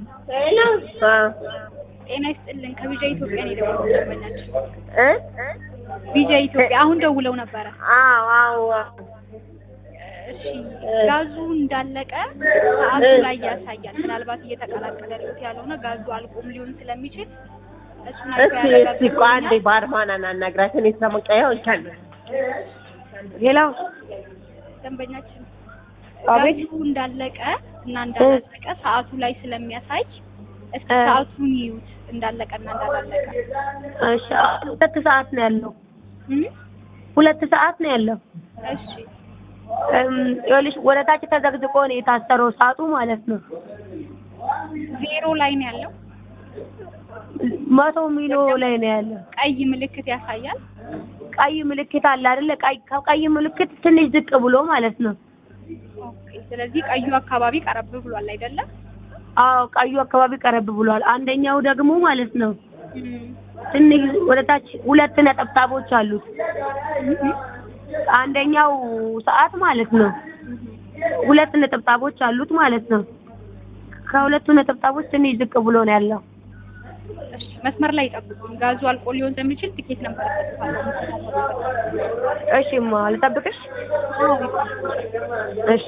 ሄሎ ጤና ይስጥልን። ከቪዛ ኢትዮጵያ ነው የደወልኩት ደንበኛችን። እ ቪዛ ኢትዮጵያ አሁን ደውለው ነበረ። አዎ አዎ እሺ ጋዙ እንዳለቀ ሰዓቱ ላይ ያሳያል። ምናልባት እየተቀላቀለለት ያልሆነ ጋዙ አልቆም ሊሆን ስለሚችል እሱን አይቶ እስኪ እስኪ ቆይ አንዴ ያረጋግጡልኛል። ባርማናን አናግራት። እኔ ስለመቀየው ይቻል ሄሎ ደንበኛችን አቤት ጋዙ እንዳለቀ እና እንዳላለቀ ሰዓቱ ላይ ስለሚያሳይ እስኪ እ ሰዓቱን ይዩት እንዳለቀና እንዳላለቀ። እሺ ሁለት ሰዓት ነው ያለው። እም? ሁለት ሰዓት ነው ያለው። እሺ እም፣ ይኸውልሽ ወደ ታች ተዘግዝቆ ነው የታሰረው ሰዓቱ ማለት ነው። ዜሮ ላይ ነው ያለው። መቶ ሚሎ ላይ ነው ያለው። ቀይ ምልክት ያሳያል። ቀይ ምልክት አለ አይደለ? ቀይ ከቀይ ምልክት ትንሽ ዝቅ ብሎ ማለት ነው። ኦኬ። ስለዚህ ቀዩ አካባቢ ቀረብ ብሏል አይደለም? አዎ ቀዩ አካባቢ ቀረብ ብሏል። አንደኛው ደግሞ ማለት ነው እም። ትንሽ ወደ ታች ሁለት ነጠብጣቦች አሉት። እም። አንደኛው ሰዓት ማለት ነው ሁለት ነጠብጣቦች አሉት ማለት ነው። ከሁለቱ ነጠብጣቦች ትንሽ ዝቅ ብሎ ነው ያለው። እሺ፣ መስመር ላይ ጠብቁኝ። ጋዙ አልቆ ሊሆን ስለሚችል ትኬት ነበር እሺማ ልጠብቅሽ? እሺ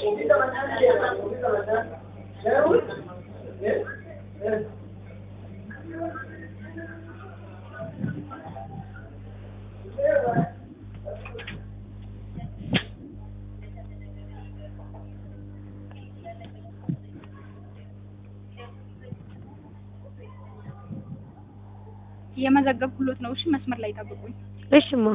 እየመዘገብኩሎት ነው። እሺ፣ መስመር ላይ ጠብቁኝ። እሺማ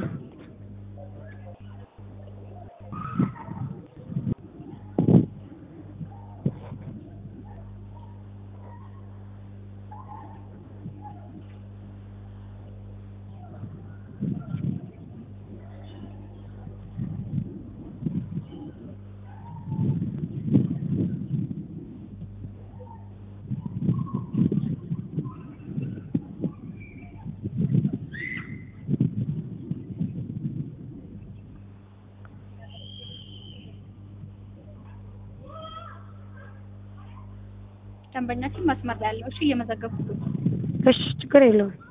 ደንበኛችን መስመር ላይ ያለው። እሺ፣ እየመዘገብኩሎት ነው። እሺ ችግር የለውም።